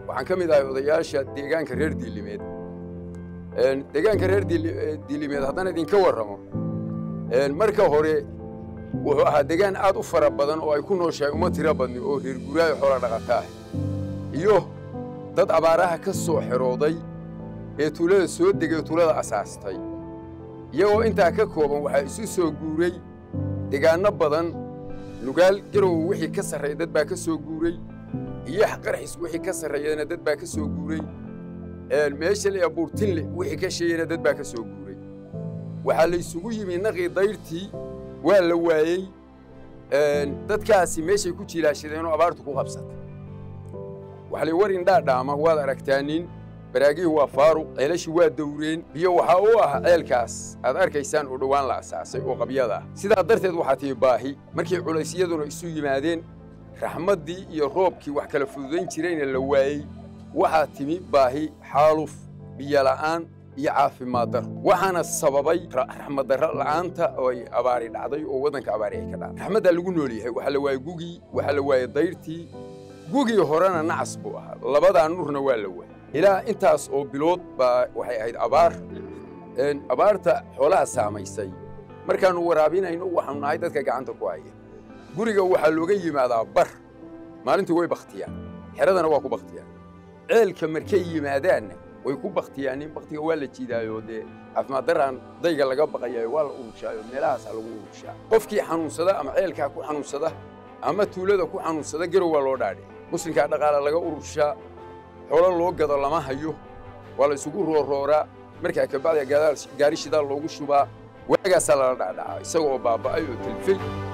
waxaan ka mid ahay odayaasha deegaanka reer diilimeed deegaanka reer diilimeed haddaan idinka warramo marka hore wuxuu ahaa deegaan aad u fara badan oo ay ku nooshahay uma tiro badni oo reer guraayo xoola dhaqata ah iyo dad abaaraha ka soo xerooday ee tuulada soo degay tuulada asaastay iyagoo intaa ka kooban waxaa isu soo guuray deegaanno badan nugaal garow wixii ka sarreeya dad baa ka soo guuray iyo qarxis wixii ka sarreeyana dad baa ka soo guuray meesha la buurtinle wixii ka sheegayna dad baa ka soo guuray waxaa la isugu yimi naqii dayrtii waa la waayey dadkaasi meeshay ku jilaashadeenoo abaartu ku qabsatay waxa lay war indhaa dhaama waad aragtaanin baraagihii waa faaruq ceelashii waa dawreen biyo waxaa u ah ceelkaas aad arkaysaan oo dhowaan la asaasay oo qabyada ah sidaa darteed waxaa tihi baahi markii culaysyaduna isu yimaadeen raxmaddii iyo roobkii wax kala fududayn jirayna la waayey waxaa timi baahi xaaluf biyola'aan iyo caafimaad daro waxaana sababay raxmaddarro la'aanta oo ay abaari dhacday oo waddanka abaari ay ka dhacday raxmaddaa lagu nool yahay waxaa la waayey gugii waxaa la waayey dayrtii gugii horena nacas buu ahaa labadaa nurna waa la waayey ilaa intaas oo bilood baa waxay ahayd abaar abaarta xoolaha saamaysay markaannu waraabinayno waxaanu nahay dadka gacanta ku haya guriga waxaa looga yimaadaa bar maalintii way bakhtiyaan xeradana waa ku bakhtiyaan ceelka markay yimaadaanna way ku bakhtiyaan in bakhtiga waa la jiidaayo dee caafimaad daraan dayga laga baqayayo waa la urushaayo meelahaasaa lagu urushaa qofkii xanuunsada ama ceelkaa ku xanuunsada ama tuulada ku xanuunsada garow waa loo dhaadhe muslimkaa dhaqaala laga urushaa xoolo loo gado lama hayo waa la isugu roorooraa markaa kabacdi gaari shidaal loogu shubaa waagaasaa lala dhacdhacaa isaga oo baaba'ay oo telfey